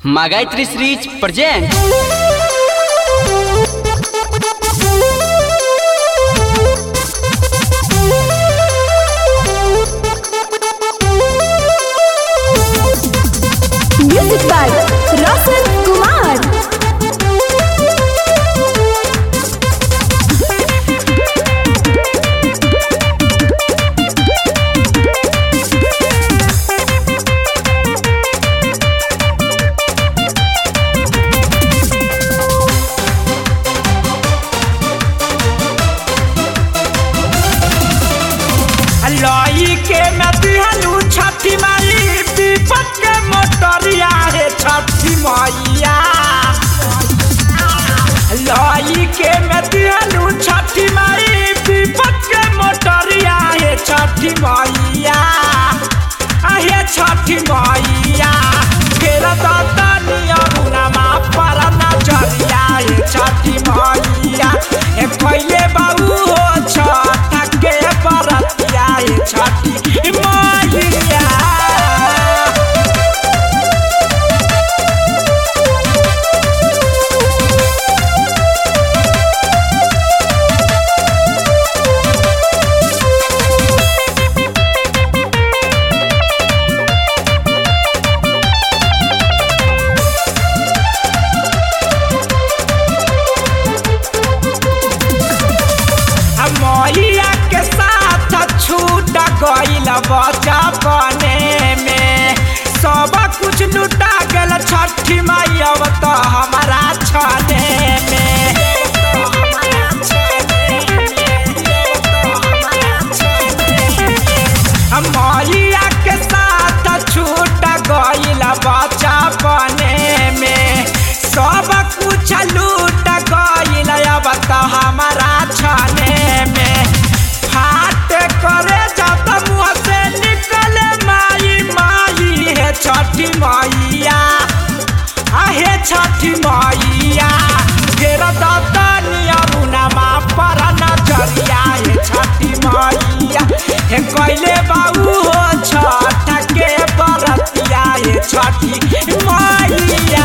Магайтри Срич present Music by Roshan Kumar. लई के नदिहलू छठी माई विपत के मोटरिया हे छठी मैया लई के नदिहलू छठी माई विपत के मोटरिया हे छठी मैया आहे छठी मैया फेर दतनिया मुनामा पर नजरिया हे छठी मैया ए पहिले बाबू हो छठ के बरतिया हे छठी मैया मैया के साथ छूट गईल बचपने में सब कुछ लुटा गेल छठी मैया तो हमारा छने में मैया के साथ छूट गईल बचपने में सब कुछ लूट गईल अब तो हमारा छने में फाट करे जब मुँह से निकले माई माई है छठी मैया आहे छठी मैया फेर दतनिया मुनामा पर नजरिया हे छठी मैया हे कैले बाबू हो छठ के बरतिया हे छठी मैया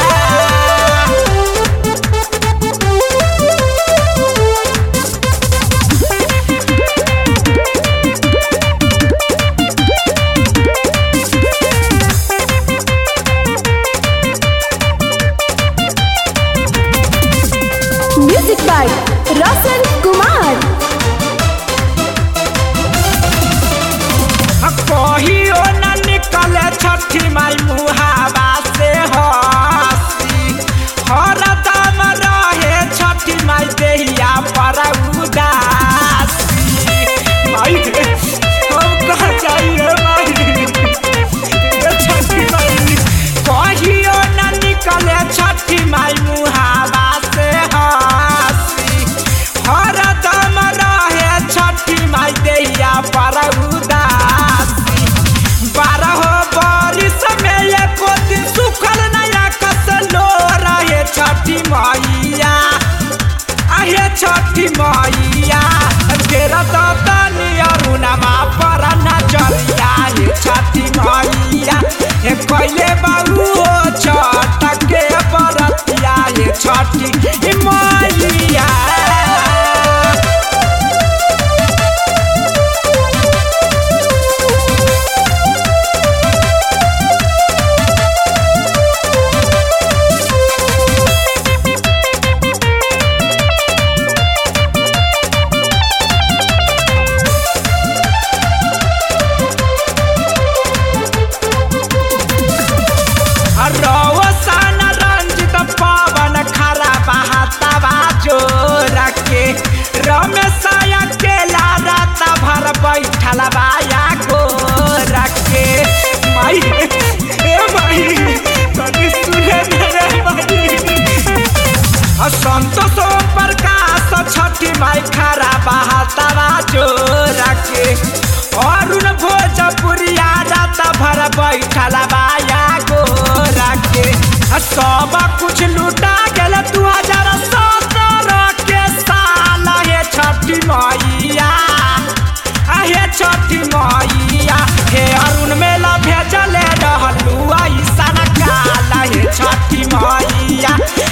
Music by Roshan Kumar. कही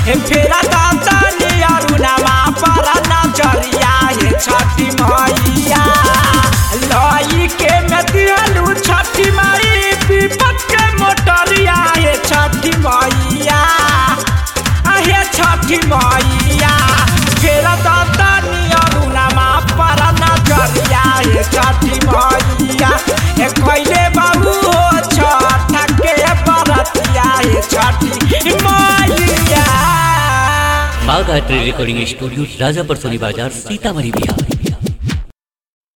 हे फेरा दातनी अरुणमा पर नजरिया हे छठी मैया लई के में दिहलू छठी माई विपत के मोटरिया हे छठी मैया हे छठी मैया फेरा दातनी अरुणमा पर नजरिया हे छठी मैया हे कैले बाबू हो छठ के बरतिया हे छठी मैया बाघ आर्ट रिकॉर्डिंग स्टूडियो राजापुर सोनी बाजार सीतामढ़ी बिहार